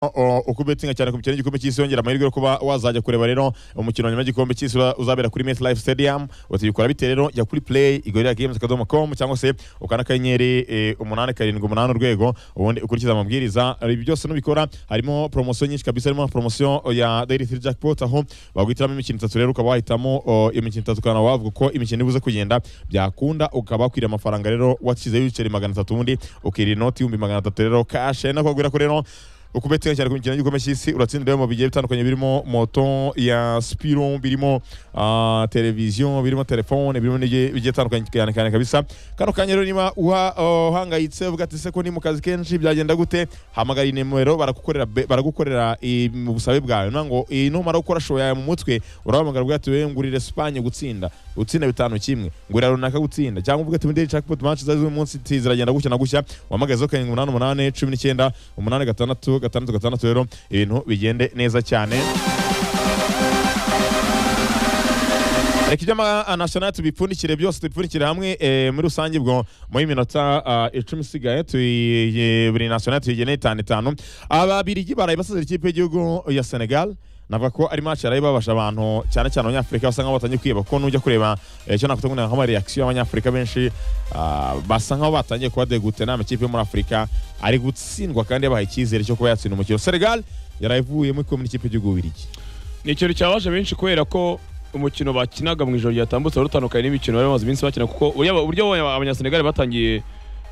O- uko ubetsinga cyane ku mikino y'igikombe cy'isi yongera amahirwe yo kuba wazajya kureba rero umukino wa nyuma y'igikombe cy'isi uza- uzabera kuri Met Life Stadium utibikora bite rero jya kuri play igorira games.com cyangwa se ukana akanyenyeri eh, umunani karindwi umunani urwego ubundi ukurikiza amabwiriza ibi byose nubikora harimo promotion nyinshi kabisa harimo promotion ya Daily Three Jackpot aho baguhitiramo imikino itatu rero ukaba wahitamo o, imikino itatu ukaba wavuga uko imikino ibuze kugenda byakunda ukaba wakwiriye amafaranga rero wakizeho ibiceri magana atatu ubundi ukirira inoti ibihumbi magana atatu rero cash ari nako bagwira ko rero ukubetsinga cyane ku mikino y'igikombe cy'isi uratsindira mu bigiye bitandukanye birimo moto ya spiro birimo ah, televiziyo birimo telefone birimo n'ibigiye bigiye bitandukanye cyane cyane kabisa kano kanya rero niba uha- uh, uhangayitse uvuga ati se ko ni mu kazi kenshi byagenda gute hamagara iyi nimero baragukorera be- baragukorera i- mu busabe bwawe nta ngo iyi numara yo gukora show yawe mu mutwe urahamagara uvuga ati wewe ngurira Espagne gutsinda utsinda bitanu kimwe ngurira runaka gutsinda cyangwa uvuga ati muri daily jackpot match z'uyu munsi ati ziragenda gutya na gutya wahamagaze karindwi umunani umunani cumi n'icyenda umunani gatandatu gatandatu gatandatu rero ibintu bigende neza cyane reka ibyo amanasiyonari tubipfundikire byose tubipfundikire hamwe eh, muri rusange ubwo muri minota ah, icumi isigaye tuyi- buri nasiyonari tuyigeneye itanu itanu ababirigi baraye basazira ikipe y'igihugu ya senegal navuga ko ari match yaraye babasha abantu cyane cyane abanyafurika basa nkaho batangiye kwiheba kuko nujya kureba eh, icyo nakwita ngo ni nka reaction y'abanyafurika benshi ah, basa nkaho batangiye kuba degute nta makipe yo muri afurika ari gutsindwa kandi yabahaye icyizere cyo kuba yatsinda umukino senegal yaraye ivuyemo ikomeye n'ikipe y'igihugu birigi ni ikintu cyabaje benshi kubera ko umukino bakinaga mu ijoro ryatambutse wari utandukanye n'imikino bari bamaze iminsi bakina kuko uburyo aba- uburyo aba- abanyasenegali batangiye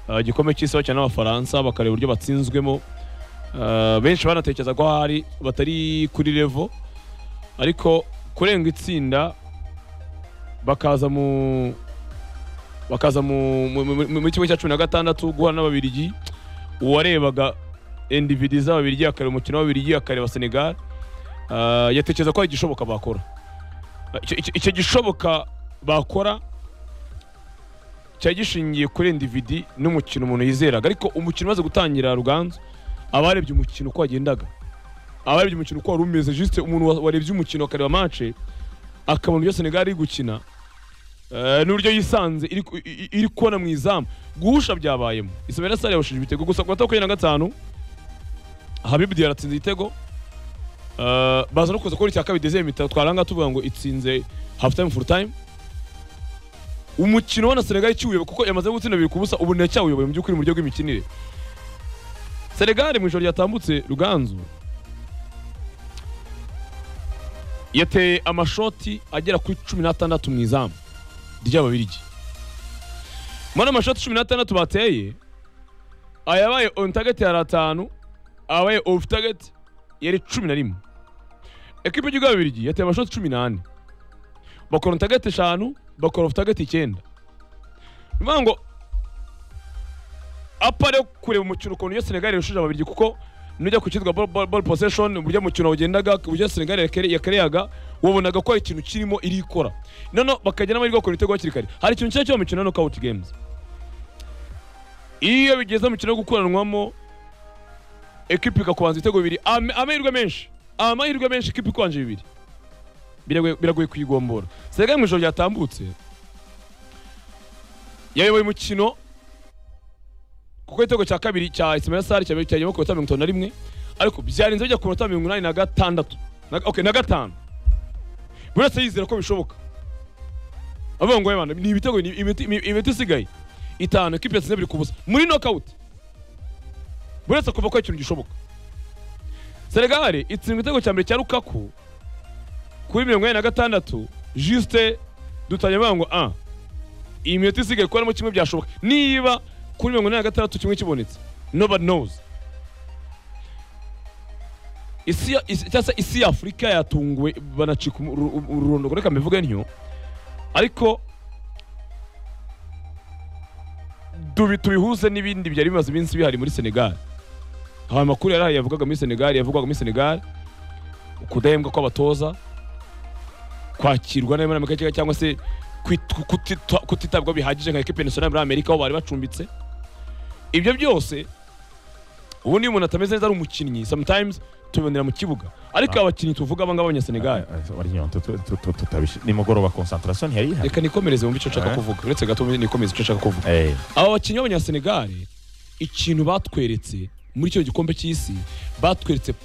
uh, igikombe cy'isi bakina n'abafaransa bakareba uburyo batsinzwemo uh, benshi banatekereza ko hari batari kuri revo ariko kurenga itsinda bakaza mu bakaza mu mu- mu- mu- mu kimwe cya cumi na gatandatu guhura n'ababirigi uwarebaga endividi z'ababirigi akareba umukino w'ababirigi akareba senegali Ah, yatekereza ko hari igishoboka bakora Ah, icyo- icyo- icyo gishoboka bakora cyari gishingiye kuri individi n'umukino umuntu yizeraga ariko umukino umaze gutangira ruganzu abarebye umukino uko wagendaga abarebye umukino uko wari umeze juste umuntu wa- warebye umukino akareba mace akabona ibyo senegali iri gukina eh, n'uburyo yisanze iri ku- i- i- iri kubona mu izamu guhusha byabayemo isabela sare yahushije ibitego gusa ku matariki makumyabiri na gatanu habibu diyara atsinze igitego Uh, baza no kuza kubona icya kabiri dezeri mitatu twaranga tuvuga ngo itsinze half time full time umukino wa na Senegal ikiwuyoba kuko yamaze gutsinda bibiri ku busa ubu ntacyawuyoboye mu by'ukuri mu buryo bw'imikinire Senegal mu ijoro ryatambutse Ruganzu yateye amashoti agera kuri cumi n'atandatu mu izamu ry'ababirigi muri amashoti cumi n'atandatu bateye ayabaye on target yari atanu abaye off target yari cumi na rimwe ekipa y'igihugu y'ababirigi yateye amashoti cumi n'ane bakora utagati eshanu bakora utagati icyenda ni ukuvuga ngo apa rero kureba umukino ukuntu iyo senegali yarushije ababirigi kuko nujya ku cyitwa ball- ball- ball possession uburyo umukino wagendaga uburyo senegali yakere- yakereyaga wabonaga ko hari ikintu kirimo iri ikora noneho bakagira n'amahirwe yo bakora ibitego hakiri kare hari ikintu cyiza cyo mu mikino ya knockout games iyo bigeze mu mikino yo gukoranwamo ekipi ikakubanza ibitego bibiri Am- amahirwe menshi amahirwe menshi ekipi ikwanje bibiri Biragoye- biragoye kuyigombora senegali mu ijoro ryatambutse yayoboye umukino kuko igitego cya kabiri cya ismail sari cyagiyemo ku minota mirongo itanu na rimwe ariko byarinze bijya ku minota mirongo inani na gatandatu na, okay, na gatanu buri wese yizera ko bishoboka avuga ngo "Yabana, ni ibitego ni imiti ni imiti isigaye itanu ekipi yatsinze biri ku busa muri nokawuti buri wese akumva ko ari ikintu gishoboka senegali itsindwa igitego cya mbere cya rukaku kuri mirongo ine na gatandatu juste dutangira bavuga ngo a iyi minota isigaye kuba harimo kimwe byashoboka niba kuri mirongo ine na gatandatu kimwe kibonetse nobody knows isi ya- isi- cyangwa se isi ya afurika yatunguwe banacika umu- uru- uru- ururondoko reka mbivuge ntyo ariko tubi tubihuze n'ibindi byari bimaze iminsi bihari muri senegal hari amakuru yari ahari yavugaga muri senegal yavugwaga muri senegal ukudahembwa kw'abatoza kwakirwa n'abanyamerika cyangwa- cyangwa se kwit- kutita- kutitabwaho bihagije nka ekipe nasiyonari muri amerika aho bari bacumbitse ibyo byose ubundi iyo umuntu atameze neza ari umukinnyi sometimes tubibonera mu kibuga ariko abakinnyi tuvuga abangaba abanyasenegali nimugoroba concentration ntiyari ihari reka nikomereze mu bice nshaka Eh. kuvuga uretse gato nikomeze icyo nshaka kuvuga Eh, aba bakinnyi b'abanyasenegali ikintu batweretse muri icyo gikombe cy'isi batweretse